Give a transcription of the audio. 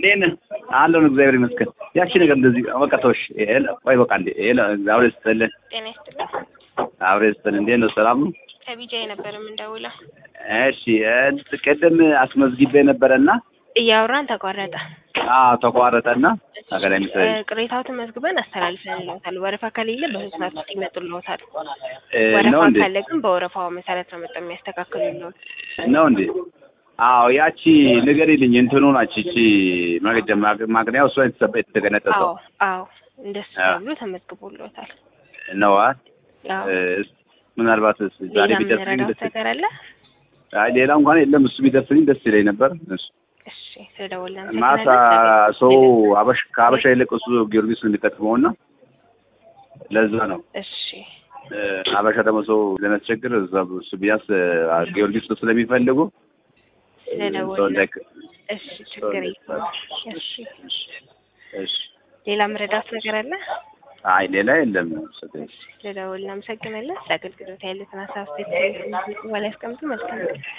እንዴት ነህ? አለሁን እግዚአብሔር ይመስገን። ያቺ ነገር እንደዚህ በቃ ተውሽ። ቆይ በቃ እንዴ አብሬ ስትልን ጤና ይስጥልኝ። አብሬ ስትል እንዴት ነው? ሰላም ነው? ከቢጃይ ነበር የምንደውለው። እሺ ቅድም አስመዝግቤ ነበረና እያወራን ተቋረጠ። አዎ ተቋረጠና አገላይ ምስል ቅሬታው ተመዝግበን አስተላልፈንልዎታል። ወረፋ ከሌለ በሶስት ሰዓት ውስጥ ይመጡልዎታል። ነው ወረፋ እንዴ? ካለ ግን በወረፋው መሰረት ነው መጥተው የሚያስተካክሉልዎት። ነው እንዴ? አዎ ያቺ ንገሪልኝ እንትኑ ናች እቺ ማገጃ ማግኛው እሷ የተሰበ የተገነጠሰው አዎ አዎ፣ እንደሱ አዎ። ተብሎ ተመዝግቦልዎታል። ነው አ አዎ። እ፣ ምናልባት ዛሬ ሌላ ቢደርስልኝ የምንረዳዎት ደስ ነገር አለ? አይ ሌላ እንኳን የለም። እሱ ቢደርስልኝ ደስ ይለኝ ነበር። እሱ እሺ፣ ስለደወልን ማታ አመሰግናለን። ሰው አበሽ ከአበሻ ይልቅ እሱ ጊዮርጊስ ነው የሚጠቅመውና ለዛ ነው እሺ፣ እ፣ አበሻ ደግሞ ሰው ለሚያስቸግር እዛ እሱ ቢያንስ አ፣ ጊዮርጊስ ስለሚፈልጉ እ፣ ሰው ስለደወልን እንዳይክ እሺ፣ ችግር የለውም። እሺ፣ እሺ። ሌላ መረዳት ነገር አለ? አይ ሌላ የለም። ስለደወልን አመሰግናለን። ስለ አገልግሎት ያሉትን ሀሳብ ስቴት በኋላ ያስቀምጡ። መልካም ቀን።